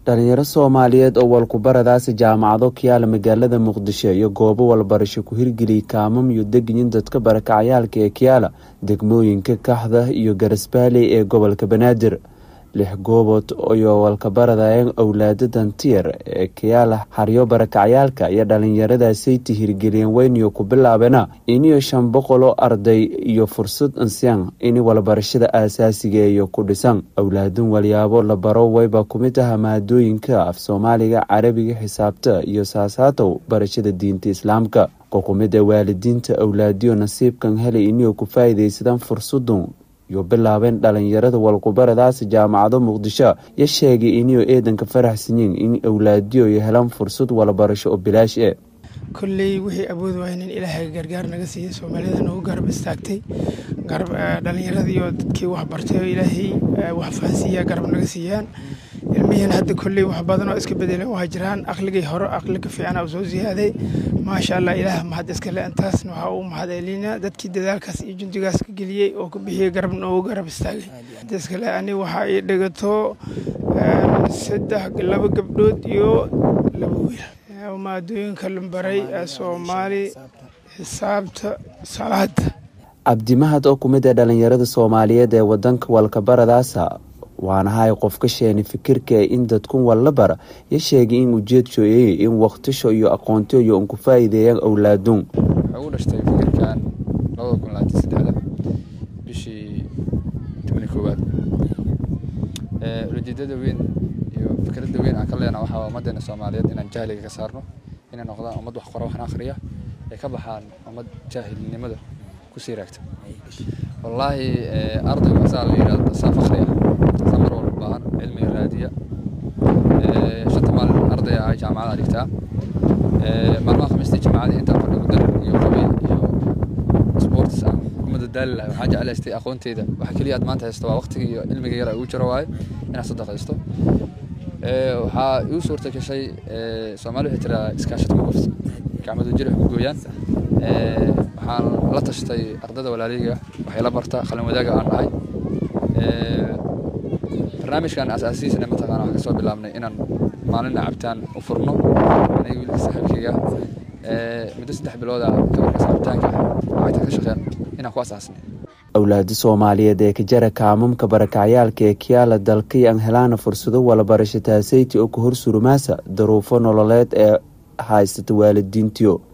dhalinyaro soomaaliyeed oo walkubaradaasi jaamacado kiyaala magaalada muqdisho iyo goobo walbarasho ku hirgeliyay kaamam iyo degyin dadka barakacayaalka ee kiyaala degmooyinka kaxda iyo garasbaaley ee gobolka banaadir lix goobood iyo walkabaradayeen owlaada dantiyar ee kiyaala xaryo barakacyaalka iyo dhalinyaradaasayta hirgeliyeen weyniyo ku bilaabeena iniyo shan boqol oo arday iyo fursad ansiyaan in walbarashada aasaasiga iyo ku dhisan owlaadun walyaabo la baro wayba kumid aha maadooyinka af soomaaliga carabiga xisaabta iyo saasaatow barashada diinta islaamka qokumid ee waalidiinta owlaadiyo nasiibkan helay iniyo ku faa'iidaysadaan fursadun iyo bilaabeen dhalinyarada walkubaradaasi jaamacado muqdisho yo sheegay iniyo eedanka faraxsanyiin in owlaadiyo ay helaan fursad walabarasho oo bilaash e kolley wixii awood waaya in ilaahay gargaar naga siiyey soomaalida nagu garab istaagtay dhalinyarada iyo dadkii wax bartay oo ilaahay wax fahansiiya garab naga siiyaan ilmihiin hadda kolley wax badan oo iska bedeleen waa jiraan aqligii hore aqliga fiicana soo ziyaaday maasha allah ilaah mahad iskale intaasna waxaa uu mahad celinaa dadkii dadaalkaas iyo jundigaas ka geliyey oo ka bixiyey garab noogu garab istaagay iskale ani waxaa ii dhigato saddex laba gabdhood iyo laba wiil maadooyinka lambaray ee soomaali xisaabta salaada cabdimahad oo kumid ee dhalinyarada soomaaliyeed ee wadanka walkabaradaasa waanahay qof ka sheeni fikirka in dadkun walla bara yo sheegay in ujeedshooyey in wakhtisho iyo aqoontiyo un ku faa'iideeyaan owlaadun waxay ugu dhashtay fikirkan labada kun labaatan saddexda bishii tobani koowaad ujeedada weyn iyo fikradda weyn aan ka leena waxaa ummaddeena soomaaliyeed inaan jahliga ka saarno inay noqdaan ummad wax qora waxna akhriya ay ka baxaan ummad jaahilnimada kusii raagta wallaahi ardaygu asaa la yidhahdo saaf akhriya saa mar walba baahan cilmiga raadiya shanta maalin arday ah jaamacada dhigtaa maalmaha khamiistii jaamacadii intaa fadhigu darar iyo qabiil iyo sports aan umada daali lahay waxaan jeclaystay aqoonteyda waxa keliya aad maanta haysto waa waqtiga iyo cilmiga yara ugu jiro waaye inaad sadaqaysto waxaa igu suurta gashay soomaali waxay tiraa iskaashad ku gufta gacmadu jir wax ku gooyaan waxaan la tashtay ardada walaalayga waxay la barta qalin wadaaga aan dhahay barnaamijkan asaasiisana mataqaana waxaan kasoo bilaabnay inaan maalina cabitaan u furno aniga wiilka saaxiibkayga muddo saddex bilooda gabarkaas cabitaanka lacagta ka shaqeen inaan ku asaasnay owlaada soomaaliyeed ee ka jara kaamamka barakacyaalka ee kiyaala dalkay aan helaana fursado walabarasho taasayti oo ka hor surumaasa daruufo nololeed ee haysata waalidiintiyo